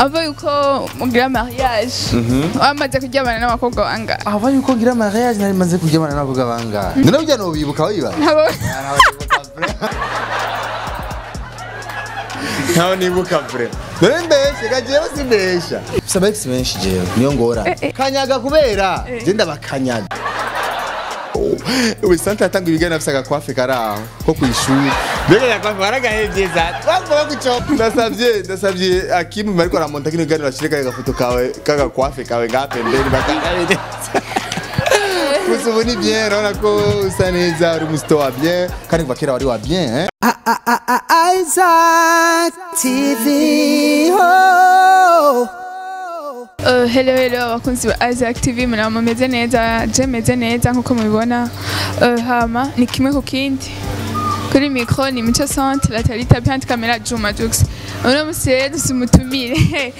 ava yuko mugira mariage wamaze kuryamana n'abakobwa bangahe ava yuko ngira mariage nari maze kuryamana n'abakobwa bangahe none burya nobibuka wibaza Nabo- ntaho nibuka vure none mbeshe gajewe simbesha mfise abaex benshi jewe niyo ngora Eh, eh. kanyaga kubera je ndabakanyaga ubu sante yatanga ibiganiro afise agakwafe kari aho ko kw'ishuri mbega agakwafe waragahevye za twavuga kuco ndasavye ndasavye akimu bariko aramonta kino kiganiro ashire kaya gafoto kawe kagakwafe kawe ngaha pembeni bakagabe gusa ubu ni bien urabona ko usa neza uri umusito wa bien kandi kuva kera wari wa bien eh? Isaac TV. Oh. Uh, hello hello abakunzi ba Isaac TV muraba mumeze neza je meze neza nkuko mubibona uh, hama ni kimwe ku kindi kuri micro ni Mico Centre la Talita behind camera Juma Jux uno musi rero dusumutumire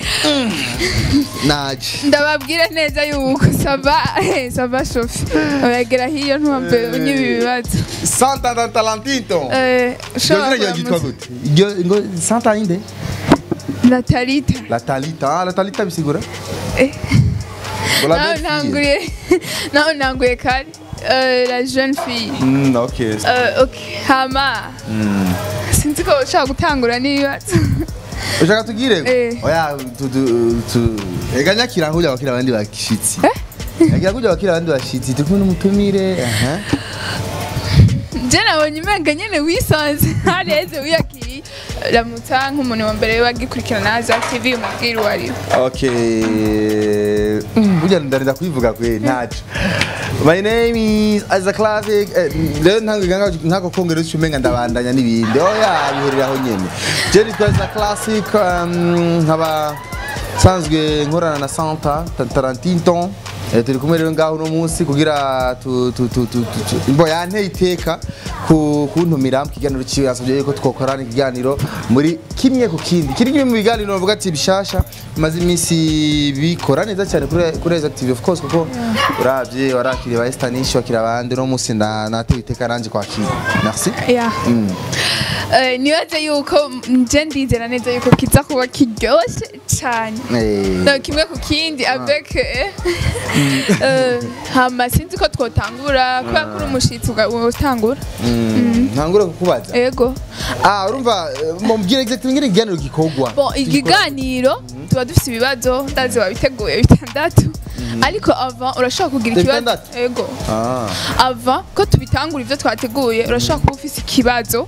naje ndababwira neza yuko sava sava shofi uragera hiyo ntumve unyiba ibibazo santa da talantito Eh, iryo zina ryawe ryitwa gute iryo ngo santa inde la Talita la talita ah, la talita bisigura Eh. Ngo la nawe belle fille. ntanguye nawe ntanguye kare Euh, la jeune fille Mm, okay Euh, ok hama sinzi ko ushaka gutangura n'ibibazo ushaka tugire Eh. oya tu tu tu ega nyakira nkujya wakira abandi bashitsi yagira kujya wakira abandi bashitsi turi kumwe n'umutumire aha je nabonye umenga nyene wisanze hareze wiyakiriye ramutsa nk'umuntu wa mbere wagikurikirana Azak TV umubwira uwo ari we Okay. Mm, Burya ndarinda kubivuga kwe ntaco. My name is as a classic. eh, Rero ntango ganga ntako kongera ucumenga ndabandanya n'ibindi. Oya bihurira aho nyene. Je nitwa as a classic um, nkaba sanzwe nkorana na Santa Ta- Tarantino. Eh, turi kumwe rero ngaho uno munsi kugira tu tu tu tu tu- tu- mbo yanteye iteka ku kuntumira mu kiganiro ciwe yasabye yuko twokorana ikiganiro muri kimwe ku kindi kiri kimwe mu biganiro bavuga ati bishasha bimaze iminsi bikora neza cyane kuri kuri Rise Active of course kuko uravye warakiriye ba Estanish wakira abandi no munsi na natewe iteka nanje kwakira merci ya Eh, nibaze yuko nje ndizera neza yuko kiza kuba kiryoshe cyane eh No, kimwe ku kindi avec eh, eh, hama sinzi ko twotangura kubera ko uri umushitsi uga- utangura ntangura kukubaza ego ah urumva eh, mumbwire exactly ngene ikiganiro gikorwa bon ikiganiro tuba dufite ibibazo ndazi wabiteguye bitandatu ariko ava urashobora kugira ikibazo Bitandatu? ego ah ava ko tubitangura ibyo twateguye urashobora kuba ufite ikibazo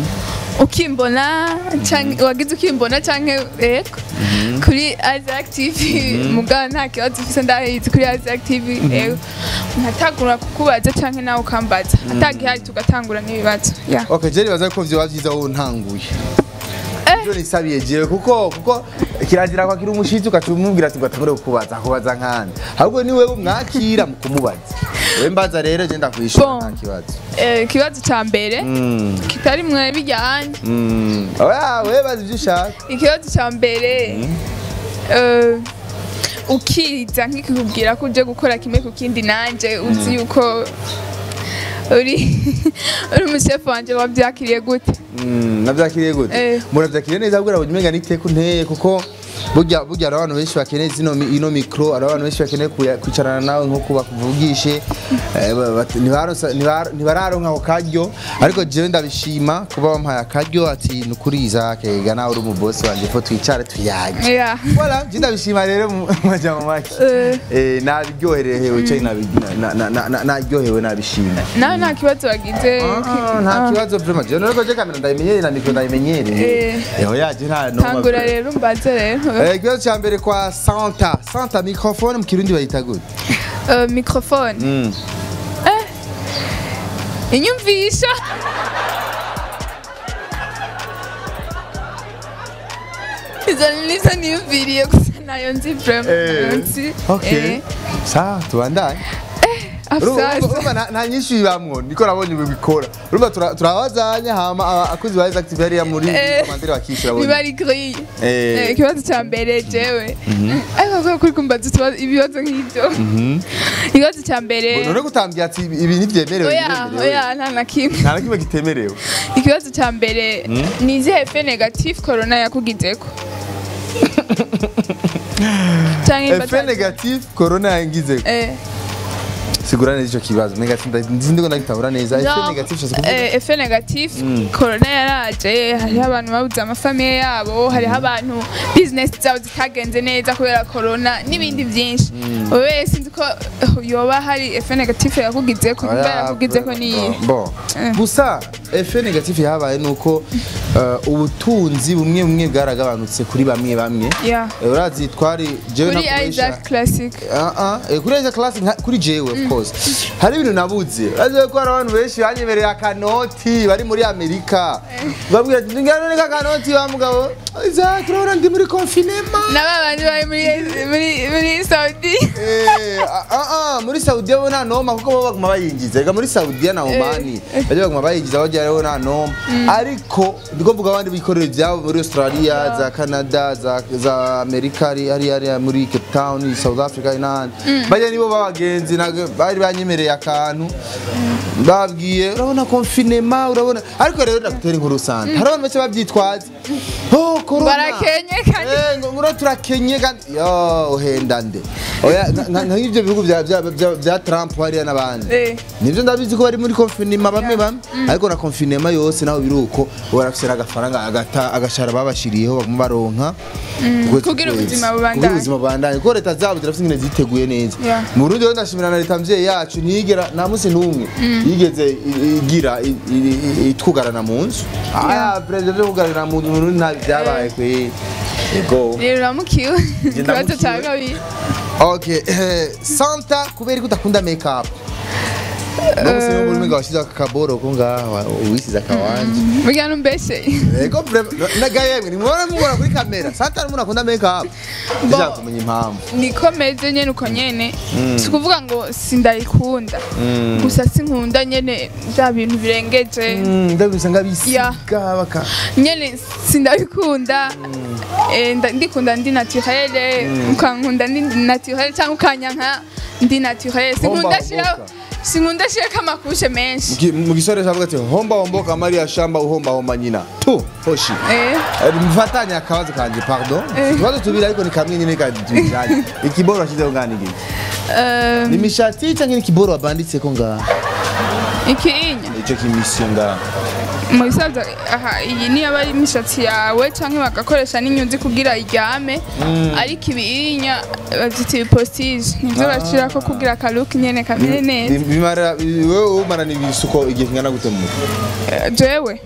ukimbona canke wagize ukimbona canke ego kuri Isaac TV mugabo nta kibazo ufise ndahizi kuri Isaac TV ego ntatagura kukubaza canke nawe ukambaza atagihari tugatangura n'ibibazo yeah. Okay, je nibaza ko vyoba vyiza wowe ntanguye. Eh. Ivyo nisabiye jewe kuko kuko kirazira kwakira umushitsi ugaca umubwira ati ngatangure kukubaza kubaza nkande. Ahubwo ni wewe umwakira mu kumubaza. Wewe mbaza rero je ndakwishura Bon. nta kibazo. Eh, ikibazo ca mbere Mm. kitari mwe bijyanye Mm. Oya, wewe bazi ivyo ushaka. ikibazo ca mbere eh, ukiriza nkikikubwira ko uje gukora kimwe ku kindi nanje uzi yuko uri uri umushefu wanje wabyakiriye gute Mm, navyakiriye gute? Eh. Muravyakiriye neza ahubwo urabona umenga niteka unteye kuko burya burya hari abantu benshi bakeneye zino mi- ino mikro hari abantu benshi bakeneye kuya- kwicarana nawe nko kuba kuvugishe eh, ba- bat- ntibaronsa- ntibaro- ntibararonka ako karyo ariko jewe ndabishima kuba wampaye akaryo ati nukuri Isaac ga nawe uri umubosi wanje ko twicare tuyage Yeah. voilà je ndabishima rero mu mu majambo make Eh. eh nabiryoherewe cyane nabi- na- na- na- na- naryohewe nabishima nawe nta kibazo wagize Ah, nta Ah. kibazo vraiment je none ko je kamera ndayimenyereye na mikro ndayimenyereye Eh. eho yaje nta no tangura rero mbaze rero Eh, ikibazo cya mbere kwa Santa Santa microphone mu kirundi bayita gute Eh, microphone Mm. inyumvisha izo nizo niyumviriye gusa nayo nzi vraiment nayo nzi okay Eh, sa tubandanye Urumva- afsasa urumva nta- nta nyinshi bibamwo niko nabonye bikora urumva tura- turabazanya hama aba- akozi ba active hariya muri Eh, komandire bakishyura biba ari grille Eh. Eh, ikibazo cya mbere jewe ariko kubera kuri kumbaza utubazo- ibibazo nk'ibyo ikibazo cya mbere none gutambya ati ibi ntibyemerewe oya ntibyemerewe. oya nta na kimwe nta na kimwe kitemerewe ikibazo cya mbere ni izihe fe negative corona yakugizeko canke efe batazi- negative corona yangize Eh. sigura neza ico kibazo negative nzi ndiko ndagitahura neza efe Genre, negative ushaka kuvuga eh, efe negatif corona yaraje hariho abantu babuze amafamiye yabo hariho abantu business zabo zitagenze neza kubera corona n'ibindi byinshi wowe sinzi ko eh, yoba hari efe negatif yakugize ko Oya, yakugize ko niyi bon Eh. gusa efe negative yabaye nuko eh, ubutunzi bumwe bumwe bwaragabanutse kuri bamwe bamwe Yeah. Eh, urazi twari jewe kuri nakoresha Isaac Classic Ah, ah, eh, kuri Isaac Classic nka- kuri jewe of course hari ibintu nabuze urazi ko hari abantu benshi banyemereye akanoti bari muri amerika babwira ati ngana neka akanoti wa mugabo Isaac urabona ndi muri confinement na babandi bari muri muri muri Saudi Eh, ah, ah, ah, muri Saudi bo nta noma kuko bo baguma bayinjiza reka muri Saudi na Omani bajya baguma bayinjiza bajya rero nta noma ariko ndiko mvuga abandi bikorera ibyabo muri Australia za Canada za za Amerika ari ari ari muri Cape Town South Africa n'ahandi bajya nibo babagenzi ntabwo bari banyemereye akantu babwiye urabona confinement urabona ariko rero ndagutera inkuru sante hari abantu bake babyitwaza oh corona barakenye kandi Eh, ngo ngura turakenye kandi yo uhenda nde oya nka- nka- nka nk'ibyo bihugu bya bya bya- bya Trump hariya n'abandi Eh. nibyo ndabizi ko bari muri confinement bamwe bamwe ariko na confinement yose naho biri uko barafisira agafaranga agata agashara babashiriyeho baguma baronka ukwezi Kugira kwezi. ubuzima bubandanye. kugira ubuzima bubandanye kuko leta zabo zirafite ingene ziteguye neza Yeah. mu Burundi rero ndashimira na leta mvyeyi yacu ntiyigera nta munsi n'umwe yigeze i- igira i- i- i- itwugarana mu nzu aya perezida vyo kugarana mu nzu mu Burundi nta byabaye kwe ego rero uramukiwe ikibazo cya ndamukiwe. kabiri Okay, eh, Santa kubera ko udakunda make up. Nubwo se n'ubwo umenga washize akaboro ko ngaha wisize akawanje. burya numbeshe Ego vraiment naga yemwe nimubona mubona kuri kamera. Santa n'umuntu akunda make up. Ndashaka kumenya impamvu. niko meze nyene uko nyene si ukuvuga ngo sindayikunda gusa sinkunda nyene bya bintu birengeje Mm, ndabisa Yeah. ngabisiga baka. nyene sindabikunda Eh, nda- ndikunda ndi naturele ukankunda ndi naturele cyangwa ukanyanka ndi naturele sinkunda Homba shira homboka. sinkunda shirako amakushe menshi Muki- Mu gisore cyavuga ati homba homboka Maria shamba uhomba homba nyina. Tu hoshi. Eh, Eh, Mfatanye akabazo kanje pardon. Eh. Ikibazo tubiri ariko ni kamwe nyine kandi tubijanye. Ikiboro washizeho ngani giki? eh, Ni mishati cyangwa ni ikiboro wabanditse ko ngaha? ikiinya Ico kimisiyo ngaha. mu bisanzwe aha iyi niyo aba ari imishatsi yawe cyangwa bagakoresha n'inyuzi kugira iryame ariko ibiinya babyita ibipostige nibyo bashyirako kugira akaluki nyene kamere neza bimara wewe umarana ibisuko igihe kingana gute mu mutwe Eh, jewe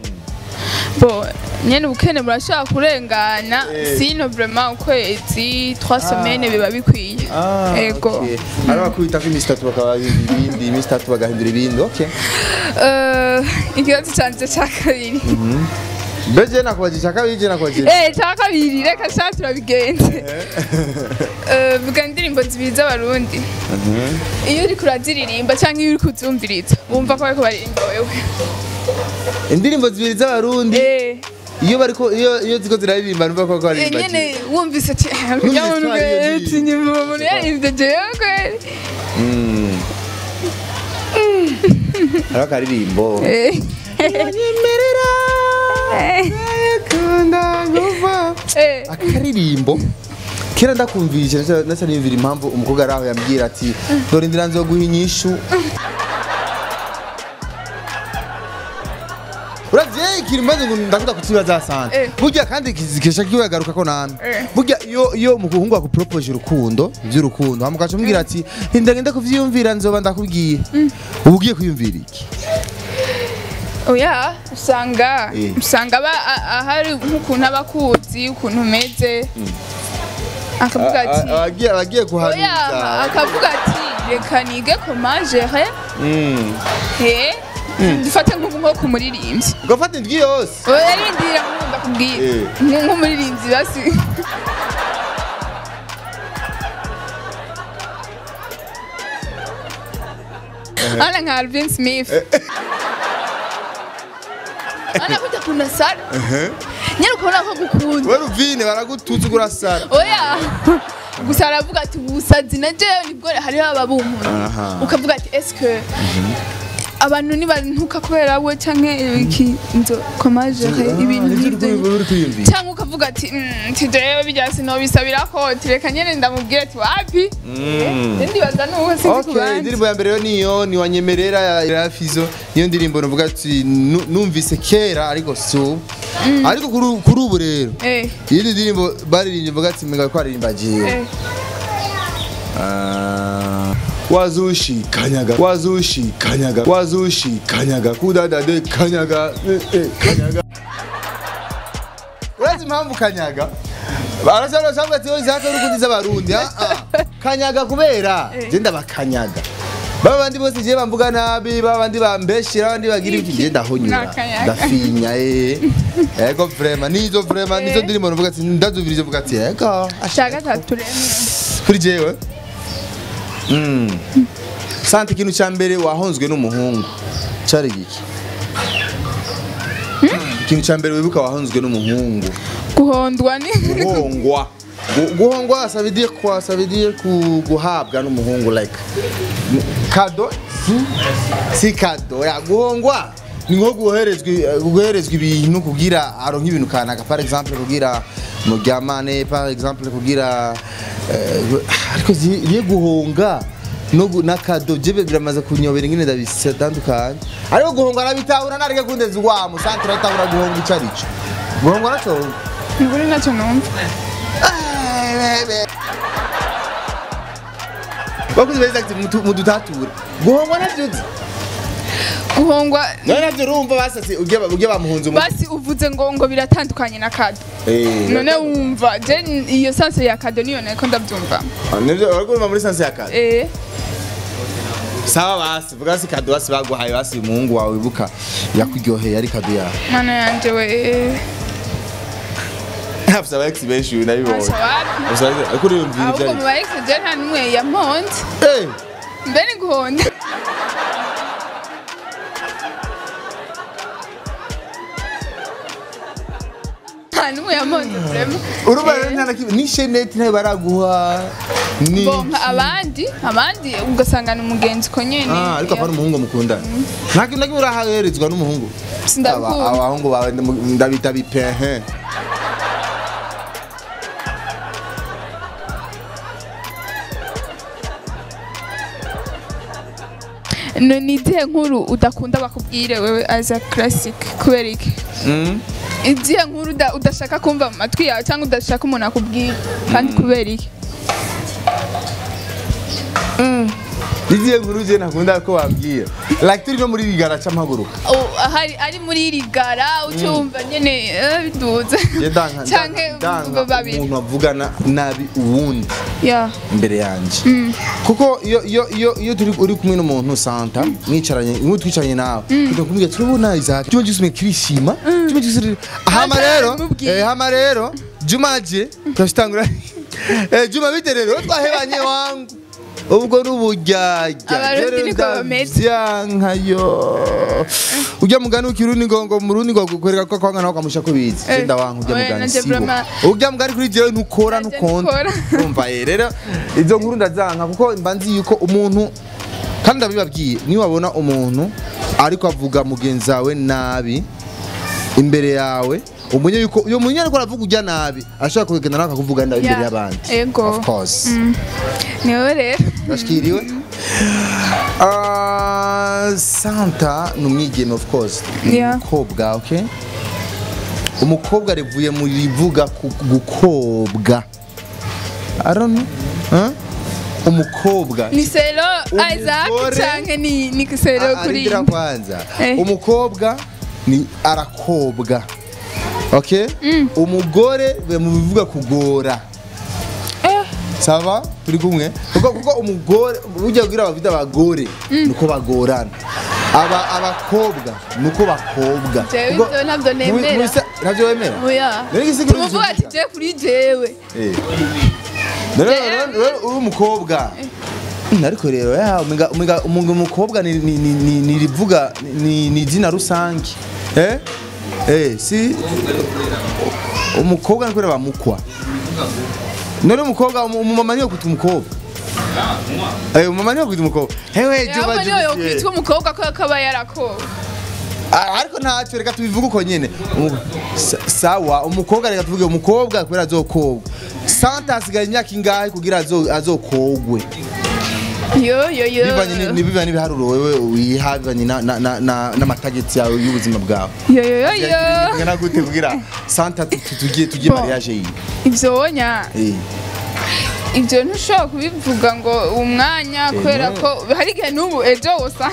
bo nyene ubukene burashobora kurengana Eh. sino vraiment ukwezi 3 semaines biba bikwiye ego hari abakubita ko iminsi itatu bakabahindura ibindi iminsi itatu bagahindura ibindi okay Eh, ikibazo canje ca kabiri beje nakubajije icya kabiri je nakubajije Eh, ca kabiri reka sha turabigenze Eh, vuga indirimbo zibiri z'abarundi iyo uriko uraziririmba cyangwa iyo uriko uzumviriza wumva ko bariko baririmba wewe indirimbo zibiri z'abarundi Eh, iyo bariko iyo iyo ziko ziraririmba numva ko eh, baririmba nyene wumvise ati urya muntu twari iyo ati ndirimbo. nyuma umuntu yaririmbye jewe kweli hari akaririmbo Eh. nyemerera Eh. kunda nguva Eh. akaririmbo kera ndakumvisha nasa niyumvira impamvu umukobwa ari aho yambwira ati dore inzira nzoguha inyishu uravye ikintu mbaze ngo ndakunda kukibaza sante Eh. burya kandi kizikesha kiwagaruka ko nane Eh. burya iyo iyo umuhungu akupropose urukundo ivy'urukundo hama ukaca umubwira ati ndagenda kuvyiyumvira nzoba ndakubwiye uba ugiye kwiyumvira iki oya usanga Eh. usanga aba a- ahari nk'ukuntu aba akuzi ukuntu umeze akavuga ati abagiye abagiye oya kuhanuza akavuga ati reka nige komajere Mm. he dufate nk'ubu nko ku muririmbyi ugafata indwi yose oya rindira nk'ubu ndakubwira Eh. Nk- nk'umuririmbyi basi ana nka Alvin Smith ana kujya kuna sara nyine ukabona ko gukunda we ruvine baragututse urasara oya gusa aravuga ati ubusazi na jewe nibwo hariho ababunkunda Aha. ukavuga ati eske abantu nibantuka kubera we canke iki nzo komaje ibintu nk'ivyo uri kwiyumvira cyangwa ukavuga ati "Mm, tijewe bijya sinobisabira ko tireka nyene ndamubwira ati wapi Eh, ndibaza nuko sinzi ku Okay, bandi indirimbo ya mbere yo niyo ni wanyemerera ya ya Fizo niyo ndirimbo navuga ati nu- numvise kera ariko si ubu ariko kuri ubu- kuri ubu rero Eh, iyindi ndirimbo baririmbye mvuga ati mega ko aririmba jewe eh. Ah, wazushi kanyaga wazushi kanyaga wazushi kanyaga kudadade kanyaga eh, eh, kanyaga urazi impamvu kanyaga barasaba basabwa ati zaka urukundi z'abarundi ah, ah. kanyaga kubera Eh. je ndabakanyaga baba bandi bose je bamvuga nabi baba bandi bambeshira abandi bagira iki je ndahonyura Nakanyaga. ndafinya eh ego vraiment nizo vraiment nizo Eh. ndirimbo navuga ati ndazubirije vuga ati ego cya gatatu rero kuri jewe Mm. sante ikintu cya mbere wahonzwe n'umuhungu cyari giki ikintu cya mbere wibuka wahonzwe n'umuhungu guhondwa ni guhongwa Gu- guhongwa ça veut dire quoi ça veut dire ku- guhabwa n'umuhungu like kado si- si kado ya guhongwa ni nko guherezwa guherezwa ibintu kugira aronke ibintu kanaka par exemple kugira muryamane par exemple kugira eh, ariko ziye guhonga no gu- na kado jebe biramaze kunyobera ingene ndabisatandukanye ariko guhonga arabitahura nareke kundeza urwamo santre aratahura guhonga ico arico guhonga naco ntiburi nacyo numva bakuzi beza ati mutu- mudutature guhongwa navyo uzi guhongwa nawe navyo urumva basase ujya ujya bamuhunze umu basi uvuze ngo ngo biratandukanye na kado Eh, none wumva je iyo sanse ya kado niyo nako ndabyumva Ah, nivyo uriko urumva muri sanse ya kado eh sawa basi vuga si kado basi baguhaye basi umuhungu wawe wibuka yakuryoheye ari kado yawe mana yanje we afise aba ex benshi nabibonye Asha wapi Gusa ariko uriyumvira ibyo ahubwo mu ari ba je nta n'umwe yamponze Eh, mbe ni guhonda nta n'umwe yamponze vraiment urumva rero nta na kimwe ni sheneti nayo baraguha ni bonka abandi abandi ugasanga ni umugenzi ko nyene Ah, ariko apana umuhungu mukundana nta kintu na kimwe urahaherezwa n'umuhungu Aba- sindabikunda abahungu bawe ndamu- ndabita bipehe no ni izihe nkuru udakunda bakubwire wewe as a classic kubera iki Mm. izihe nkuru uda- udashaka kumva mu matwi yawe cyangwa udashaka umuntu akubwira kandi kubera iki izihe nkuru je ntakunda ko wambwira like turi no muri rigara c'amaguruka Oh, ahari ari muri iri gara ucyumva nyene eh, biduze je danka canke danka babiri umuntu avugana nabi uwundi ya imbere yanje kuko iyo iyo iyo iyo turi uri kumwe n'umuntu santa mwicaranye nk'ubu twicaranye nawe kugira kumubwira turabona Isaac Juma Jisme kirishima Juma Jisme hama Ata rero bimubwiye. eh hama rero Juma je turashitangura eh Juma bite rero twahebanye wangu ubwo n'uburyarya Abarundi Rero niko bameze. ndavyankayo ujya mugani ukirundi ngo ngo murundi ngo kwereka ko kwanga nawe kamusha kubizi Eh, senda wangu ujya oya, mugani nanje sibo vraiment- ujya mugani kuri jewe ntukora Nanje ntukonda ntukora. umva eh rero izo nkuru ndazanka kuko mba nzi yuko umuntu kandi ndabibabwiye niyo wabona umuntu ariko avuga mugenzi wawe nabi imbere yawe umenye yuko uyo muntu ariko aravuga ujya nabi ashobora kugenda nawe akakuvuga nabi imbere Yeah. y'abandi Ego. of course ni wowe rero bashikiriwe Ah, santa ni umwigeme of course ni Yeah. umukobwa okay umukobwa rivuye mu rivuga ku gukobwa I don't know. Huh? umukobwa ni sero isaac Umugore- canke ni ni sero Ah, kuri arindira kwanza Eh. umukobwa ni arakobwa okay umugore be mu bivuga kugora Eh, saba turi kumwe kuko kuko umugore ujya kugira abafite abagore nuko bagorana aba abakobwa nuko bakobwa Jewe Kuko- ivyo ntabyo Muri- muri nemera. sa- ntabyo wemera oya Rero igisiguro tumuvuga ati cyumvikana. je kuri jewe Eh. Rero- Jewe- rero- rero uri umukobwa Mm, ariko rero ya umenga umenga umuntu umukobwa ni ni ni ni ni rivuga ni ni izina rusange eh eh si umukobwa niko bamukwa none umukobwa umumama niyo kuta umukobwa Eh, umama niwe kwita umukobwa hewe yaba Juba niyo Juba yokwitwa umukobwa ko akaba yarakowe Ah, ariko ntacyo reka tubivuge uko nyene Umu- sa- sawa umukobwa reka tuvuge umukobwa kubera azokobwa santa hasigaye imyaka ingahe kugira azo- azokogwe yo yo yo bivanye ni- ni- bivanye n'ibiharuro wewe wiha bivanye na- na- na- na- n'amatageti yawe y'ubuzima bwawe yo yo yo yo ngana gute kugira santa tu- tu- tugiye tugiye Bon. mariage yiwe ibyo wonya Eh. ibyo ntushobora kubivuga ngo umwanya kubera no. ko hari igihe n'ubu ejo wosa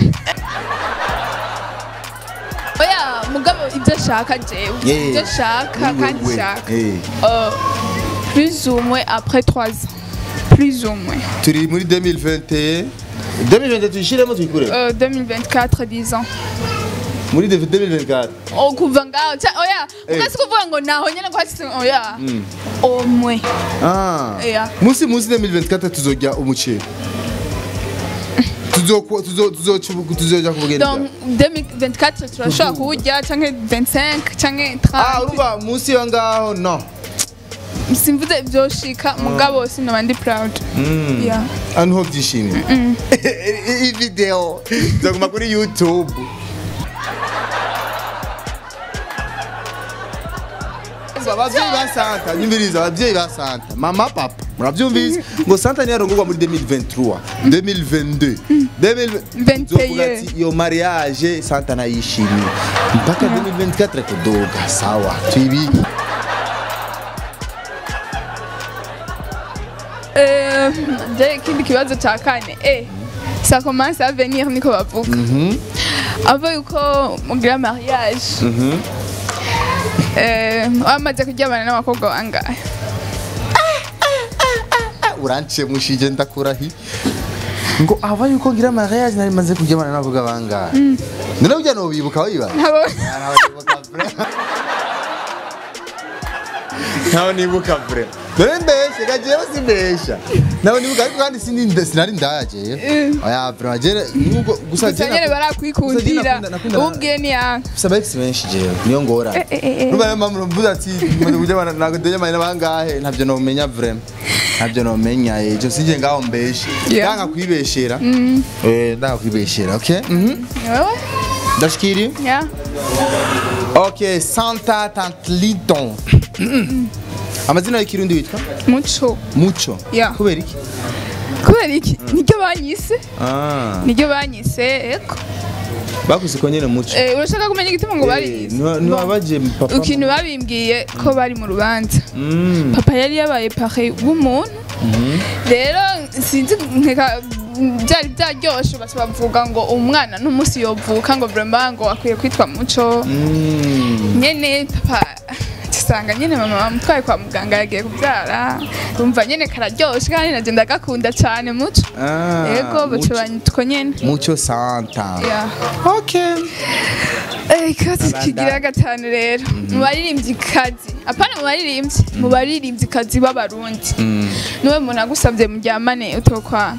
oya mugabo ibyo ashaka jewe Yeah. ibyo ashaka Wewe, kandi we. shaka Eh. Euh, plus ou moins après 3 ans plus ou moins turi muri 2021 2020 tuyishiremo tuyikureho Euh, 2024 10 ans muri 2024 Oh, kuva ngaho ca- oya Eh. ukasi kuvuga ngo naho nyene kwatse oya au moins Ah. Yeah. Musi musi 2024 tuzojya umuceri. Tuzoko tuzo tuzo tuzoja kubugenda. donc 2024 turashobora kuwurya canke 25 canke Ah 30 urumva musi yo ngaho no. simvuze vyoshika mugabo sinoba ndi proud Yeah. Anu ho byishimye. Iyi video zaguma kuri YouTube. abavyeyi ba santa nyumviriza abavyeyi ba santa mama papa muravyumvise ngo santa niyo yarongorwa muri 2023 2022 21. Nzovuga ati iyo mariage santa nayishimiye mpaka 2024 kudoga sawa tuyibike Euh, je ikindi kibazo ca kane eh ça commence à venir niko bavuga ava yuko mugira mariage eh wamaze kuryamana n'abakobwa bangahe uranciye mushije ndakurahi ngo aba yuko ngira mariage nari maze kuryamana n'abakobwa bangahe none burya nobibuka wibaza Abo- ntawe nibuka vure dore mbeshe gajewe simbesha nawe nibuka ariko kandi sindi nda- sinari ndaje oya vure jere nubwo gusa gusa nyene barakwikundira ubwiye ni yanga saba ex benshi jewe niyo ngora Eh, eh, eh. ruba mama mvuze ati maze kujyana ntabwo ndejyamanye n'abangahe ntabyo nomenya vure ntabyo nomenya ejo sije ngaho mbeshe Yeah. ndanga kwibeshera eh ndanga kwibeshera okay mhm wewe ndashikiri ya okay santa tantliton amazina y'ikirundi witwa muco muco Yeah. kubera iki kubera iki niryo banyise ah niryo banyise eko bakuze ko nyene muco Eh, urashaka kumenya igituma ngo bari niwabaje papa ikintu babimbwiye ko bari mu rubanza Mm. papa yari yabaye pare w'umuntu rero sinzi nkeka byari byaryoshe basi bavuga ngo umwana n'umunsi yovuka ngo vraiment ngo akwiye kwitwa muco Mm. nyene papa tusanga nyene mama bamutwaye kwa muganga yagiye kubyara umva nyene kararyoshe kandi naje ndagakunda cyane muco Ah, yego baca Muco- banyitwa nyene muco santa Yeah. okay Eh, ikibazo kigira gatanu rero mu baririmbyi kazi apana mu baririmbyi mu baririmbyi kazi b'abarundi niwe muntu agusabye muryamane utokwana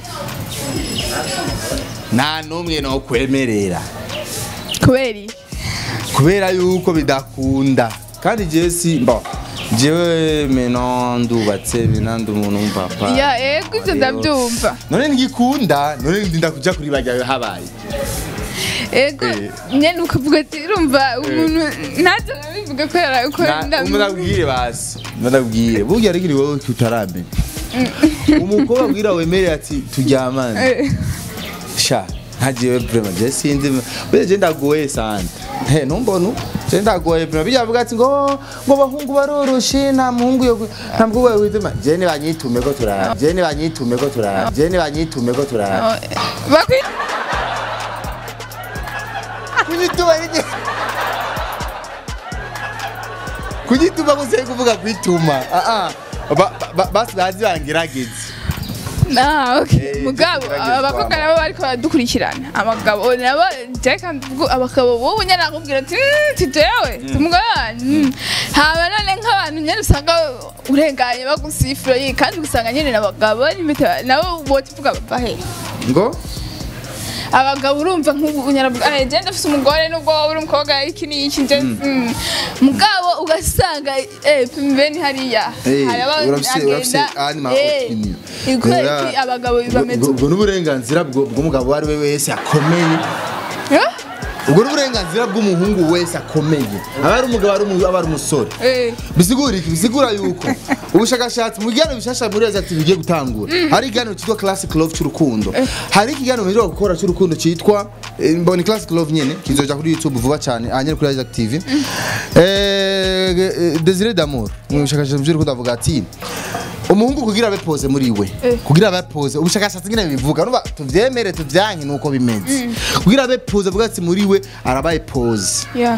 nta n'umwe no kwemerera kubera iki kubera yuko bidakunda kandi jewe si mbo jewe meno ndubatse mena ndi umuntu w'umupapa ya ego ivyo ndavyumva none ngikunda none ndinda kuja kuri bajya habaye ego Eh. nyene ukavuga ati urumva umuntu ntaze nabivuga kubera uko ndabwire basi ndabwire burya ariko wowe tutaramenya umukobwa abwira wemerera ati turyamane Eh, sha ntagiye vraiment je sinzi bese je ndagoye sana he numbona je ndagoye vraiment bijya avuga ati ngo ngo bahungu baroroshe nta muhungu yo nta mukobwa wituma je ni banyitume ko turara je ni banyitume ko turara je ni banyitume ko turara oh, eh, bakwi kunyituma ni kunyituma ko se kuvuga kwituma ah ah Ba- ba- basi bazi bangerageze Ah, okay. Eh, mugabo tugerageze abakobwa twama. nabo bariko baradukurikirana abagabo nabo jeka mvuga abagabo wowe nyene akubwira ati "Mm, ti jewe umugabo mm." haba none nk'abantu nyene usanga urenganye bagusifura yi kandi usanga nyene n'abagabo n'imita nabo botivuga bava he ngo abagabo urumva nk'ubu nyaravuga eh je ndafise umugore nubwo wowe uri umukobwa iki n'iki nje mm. mugabo ugasanga eh pembeni hariya Eh, hari aba- urafise- urafise agenda, animal eh, opinion. ikwereka Kubera- iki abagabo bameze ubwo ubwo n'uburenganzira bwo- bw'umugabo uwo ari we wese akomeye Eh? ubwo n'uburenganzira bw'umuhungu wese akomeye aba ari umugabo ari umu- aba ari umusore Eh. bisigura iki bisigura yuko ubushakashatsi mu biganiro bishasha muri Rise Active bigiye gutangura hari ikiganiro cyitwa Classic Love cy'urukundo hari ikiganiro biheruka gukora cy'urukundo cyitwa eh, mboni Classic Love nyene kizoja kuri YouTube vuba cyane ahanyene kuri Rise Active eh eh, Desire d'amour mu bushakashatsi by'urukundo avuga ati umuhungu kugira abe pose muri we Eh. kugira abe pose ubushakashatsi nyine bivuga nuba tuvyemere tuvyanke nuko bimeze kugira abe pose avuga ati muri we arabaye pose yeah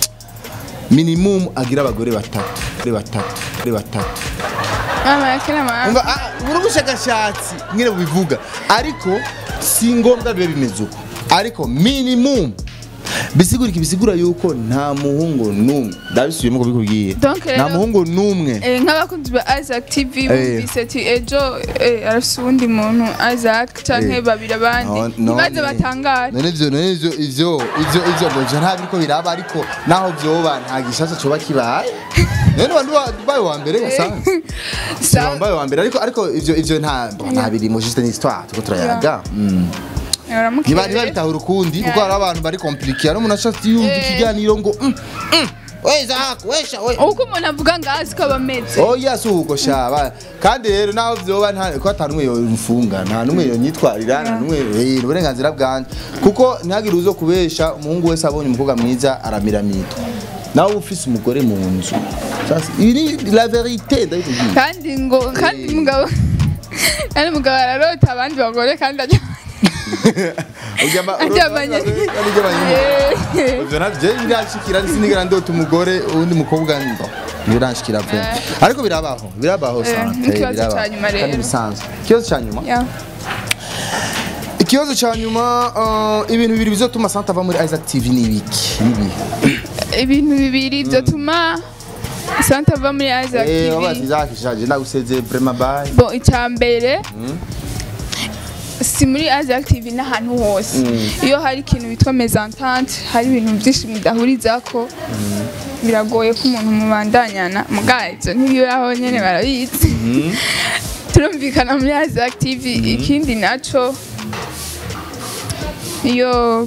minimum agira abagore batatu ari batatu ari batatu mama yake na mama umva ah, buri ubushakashatsi nyine bubivuga ariko si ngombwa bibe bimeze uko ariko minimum bisigura iki bisigura yuko nta muhungu n'umwe ndabisubiyemo ko bikubwiye Donc nta rero- muhungu n'umwe Eh, nk'abakunzi ba Isaac TV Eh. bumvise ati ejo eh, arafise uwundi muntu Isaac canke Eh. babiri abandi No- ntibaze none- batangara none ivyo none ivyo ivyo ivyo ivyo ngo ivyo nta biriko biraba ariko naho vyoba nta gishasha coba kibaye none abantu babaye wa mbere basanze Sa- wambaye wa mbere ariko ariko ivyo ivyo nta nta birimo juste ni histoire tuko turayaga Mm. Baramukeye. niba niba bitahura ukundi kuko Yeah. hari abantu bari kompliqué hari umuntu ashatse yumva Eh. ikiganiro ngo mm, mm, we Zach wesha we uko umuntu avuga ngo azi ko bameze oya si uko shaba kandi rero naho vyoba nta ko ata numwe yomfunga nta numwe yonyitwarira nta numwe eh, ni uburenganzira bwanje kuko ntihagire uzo kubesha umuhungu wese abonye umukobwa mwiza aramiramidwa nawe uba ufise umugore mu nzu Sasa, iyi ni la verite ndabikubwiye kandi ngo kandi Eh. mugabo kandi mugabo ararota abandi bagore kandi ajya Uryama- aryamanye Kandi uryamanye Eh. ivyo navyo birashikira sinigera ndota umugore uwundi mukobwa ndo birashikira pe ariko birabaho birabaho Eh, sante n'ikibazo birabaho. ca nyuma rero. kandi bisanzwe ikibazo ca nyuma Yeah. ikibazo ca nyuma uh, ibintu bibiri bizotuma sante ava muri Isaac TV ni ibiki nibi ibintu bibiri vyotuma santa ava muri Isaac eh TV wabazi Isaac shaje ndaguseze vraiment bye bon icya mbere si muri Isaac TV n'ahantu hose iyo hari ikintu bitwa mezantante hari ibintu byinshi mudahurizako biragoye ko umuntu mubandanyana mugabo ibyo ntibibaho nyine barabizi turumvikana muri Isaac TV ikindi naco iyo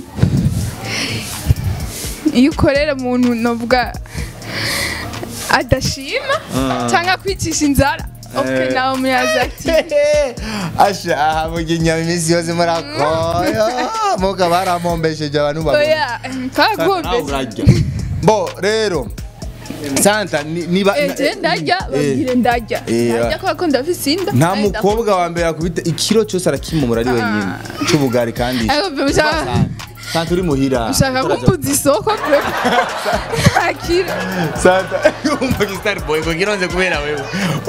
iyo ukorera umuntu novuga adashima cyangwa kwicisha inzara okay, Eh. nawe muri Isaac TV asha aha muginya imisi yose murakoyo muga baramombesheje abantu babona oya twarakumvise bo rero santa ni- niba eje ndarya Eh. babwire ndarya Eh, ndarya kubera ko ndafise inda nta kandi mukobwa wa mbere akubita ikiro cyose arakimumura ari wenyine c'ubugari kandi Ariko byo ushaka- santa uri muhira ushaka kumbuza isoko bro ntakira santa umva gistar boy ngo gironze kubera wewe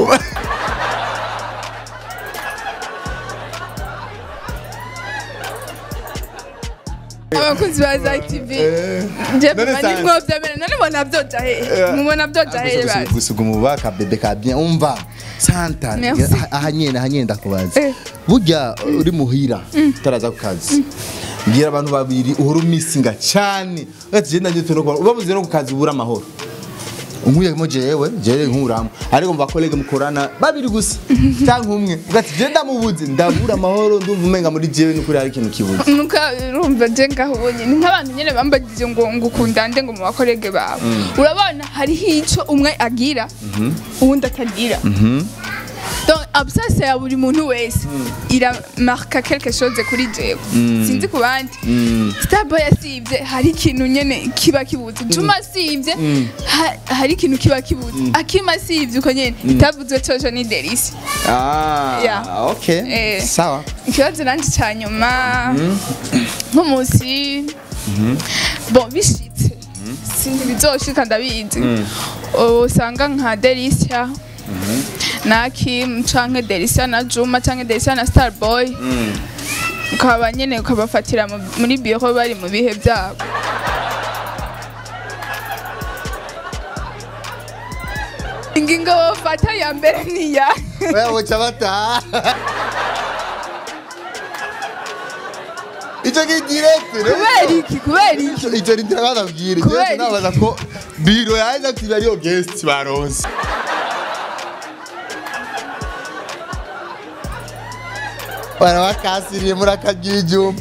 abakunzi ba Isaac TV Eh. nje None mba Santa. nimwovyemere none mbona vyoja hehe mubona vyoja hehe bazi gusiga umuba ka bebe ka bien umva santa Merci. aha- aha nyene aha nyene ndakubaza Eh. burya uri muhira utaraza ku kazi mbwira abantu babiri uhora umisinga cyane ati je ndanje tuno ubabuze no ku kazi ubura amahoro unkuyemo jewe jewe nkuramo ariko mu bakolege mukorana babiri gusa cyangwa umwe ugati je ndamubuze ndabura amahoro ndumva umenga muri jewe n'ukuri hari ikintu kibuze nuka urumva je ngaho ubonye ni nk'abantu nyene bambagije ngo ngukunda nde ngo mu bakorege bawe urabona hariho ico umwe agira uwundi atagira donc absence ya buri muntu wese iramarka quelque chose kuri jewe sinzi ku bandi starboy asivye hari ikintu nyene kiba kibuze juma asivye ha- hari ikintu kiba kibuze akima asivye uko nyene itavuzwe coco ni delisi ah Yeah. okay Eh. sawa ikibazo nanje ca nyuma nk'umunsi bon bishitse sinzi bizoshika ndabizi usanga nka delisia na kim canke delisia na juma canke delisia na starboy ukaba nyene ukabafatira mu- muri biro bari mu bihe byabo ingingo bafata ya mbere niya wewe buca bataha icyo ni direct kubera iki kubera iki icyo ni direct bababwire Kubera Jewe iki? nabaza ko biro ya Isaac TV ariyo guest baronse barabakasiriye muri akagira ibyuma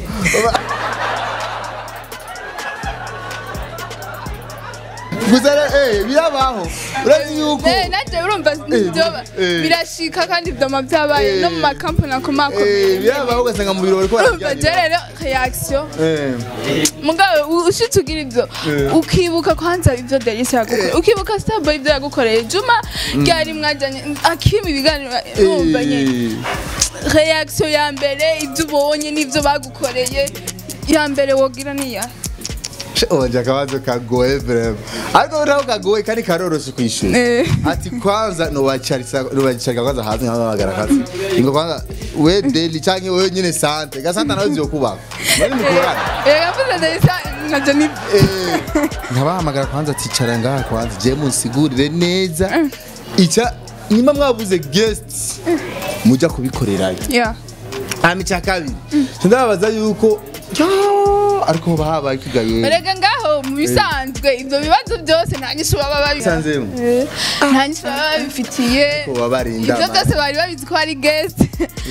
gusa rero, eh birabaho urazi yuko Eh, nanjye urumva ibyo eh. birashika kandi ibyoma byabaye no mu makampani eh akomakomeye birabaho ugasanga mu biro bariko urumva je baraganira rero reaction Eh. mugabo u- ushitse ugira ibyo Eh. ukibuka kwanza ibyo Delisa yagukoreye ukibuka Starboy ibyo yagukoreye Juma ryari mwajanye akima ibiganiro urumva nyene Eh. reaction ya mbere ibyo ubonye n'ibyo bagukoreye ya mbere wogira niya Onje akabazo kagoye vrema ariko naho kagoye kandi karoroshe kwishura Eh. ati kwanza nubacarisa nubacarika kwanza hanze nkabagara kazi ingo kwanza we daily canke we nyine sante gasanta nawe ziyokubaka bari mukorana reka mvuze Delisa navyo ni Eh, nkabahamagara kwanza ati cara ngaha kwanza je munsigurire neza ica nimba mwabuze guest muja kubikorerayo yeah hama icya kabiri ndababaza yuko yo, ariko hoba habaye ikigaye Erega ngaho mu bisanzwe ibyo bibazo byose nta nyishu baba babi Bisanzemo? Eh, nta nyishu baba babifitiye ko babarinda ibyo byose bari babizi ko ari guest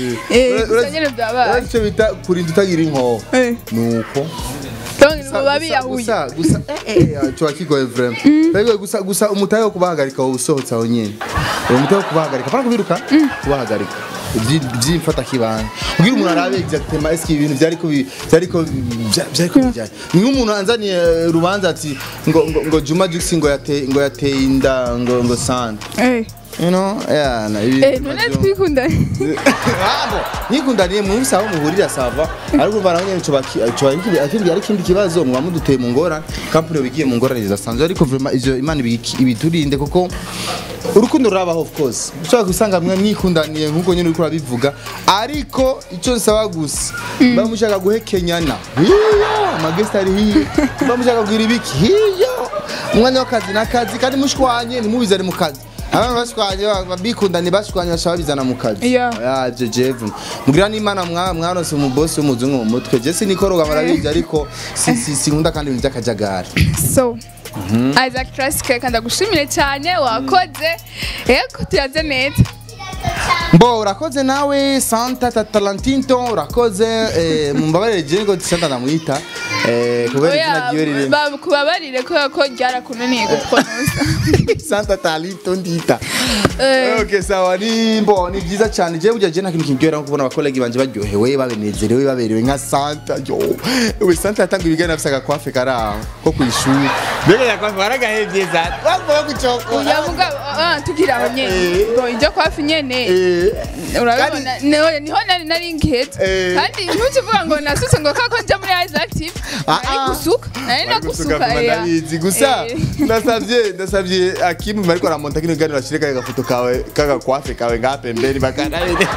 eh gusa nyine byabaye icyo bita kurinda utagira inkoho Eh. nuko donc baba biyahuye gusa gusa cyo kigoye vraiment Bigoye gusa gusa umutahe wo kubahagarika wowe usohotse aho nyine uwo mutahe wo kubahagarika para kubiruka kubahagarika byimfata kibanga kugira umuntu arabe exactement est-ce que ibintu byari ko bi- byari ko bya- byari ko bijyanye ni nk'umuntu anzaniye eh, urubanza ati ngo ngo ngo Juma Jux ngo yateye ngo yateye inda ngo ngo sante eh you know yeah na ibi eh none twikunda Abo, nikundaniye mu bisaba muhurira sava ariko urumva naho nyene coba coba ikindi akindi ari kindi kibazo mwa muduteye mu ngorane company bigiye mu ngorane zidasanzwe ariko vraiment ivyo imana ibiki- ibiturinde kuko urukundo rurabaho of course ushobora gusanga mwe mwikundaniye nk'uko nyene uriko urabivuga ariko icyo nsaba gusa mba mushaka guhekenyana hiyo amagesti ari hiyo mba mushaka kugira ibiki hiyo umwanya w'akazi n'akazi kandi mushwanye ntimubizane mu kazi abantu bashwanye babikundanye bashwanye bashaka babizana mu kazi Yeah. ya jejevu mugira n'imana mwa mwaronse umubosi w'umuzungu mu mutwe je sinikoroga murabizi ariko si- si- sinkunda kandi ibintu by'akajagari so Isaac Classic reka ndagushimire cyane wakoze yego tuyaze neza mbo urakoze nawe santa tatalantinto urakoze eh, mumbabarire je ngo santa ndamwita eh, kubera izina ryiwe riri Oya, kubabarire kubera ko ryarakunaniye gupronosa santa talinto ndita Eh. okay sawa ni mbo ni byiza cyane je burya je nta kintu kiryohera nko kubona abakolegi banje baryohewe babenezerewe baberewe nka santa yo we santa yatanga ibiganiro afise agakwafe kari aho ko kwishuri mbega yakwafe waragahevye za wavuga gucokora uya mugabo ah, tugira aho nyene Eh. Bo, ijya kwafi nyene eh urabibona niho niho nari nari nketse Eh. kandi ntukivuga ngo nasutse ngo kako njya muri Isaac Active Ah, nari ah. gusuka nari nagusuka ya. ndabizi gusa Eh. ndasavye ndasavye akimu bariko aramonta kino kiganiro ashire kaya gafoto kawe kagakwafe kawe ngaha pembeni bakanabineza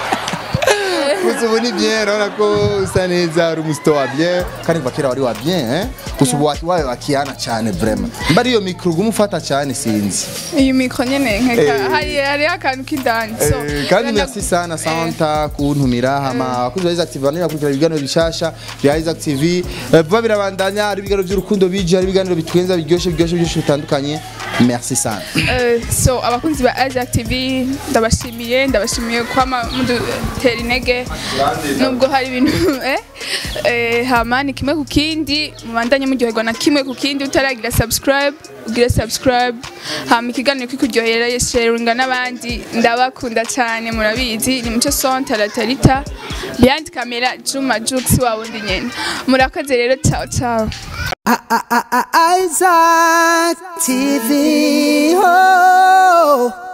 gusa ubu ni bien urabona ko usa neza uri umusito wa bien kandi kuva kera wari wa bien eh? gusa ubu wabaye wakiyana cyane vraiment mba ariyo mikro uguma ufata cyane sinzi iyi mikro nyene nkeka Eh. hari hari akantu k'indani so Eh, kandi reka merci sana santa kuntumira hama abakunzi ba Isaac TV bane bakurikira ibiganiro bishasha bya Isaac TV Eh, vuba birabandanya hari ibiganiro by'urukundo bije hari ibiganiro bitwenza biryoshye biryoshye byinshi bitandukanye merci sana Eh, so abakunzi ba Isaac TV ndabashimiye ndabashimiye kwama mudutera intege nubwo hari ibintu eh, eh, hama ni kimwe ku kindi mubandanye muryoherwa na kimwe ku kindi utaragira subscribe ugire subscribe hama ikiganiro kikuryohera sharinga n'abandi ndabakunda cyane murabizi ni muco son taratarita behind camera Juma Jux wa wundi nyene murakoze rero ciao ciao Isaac TV. Oh.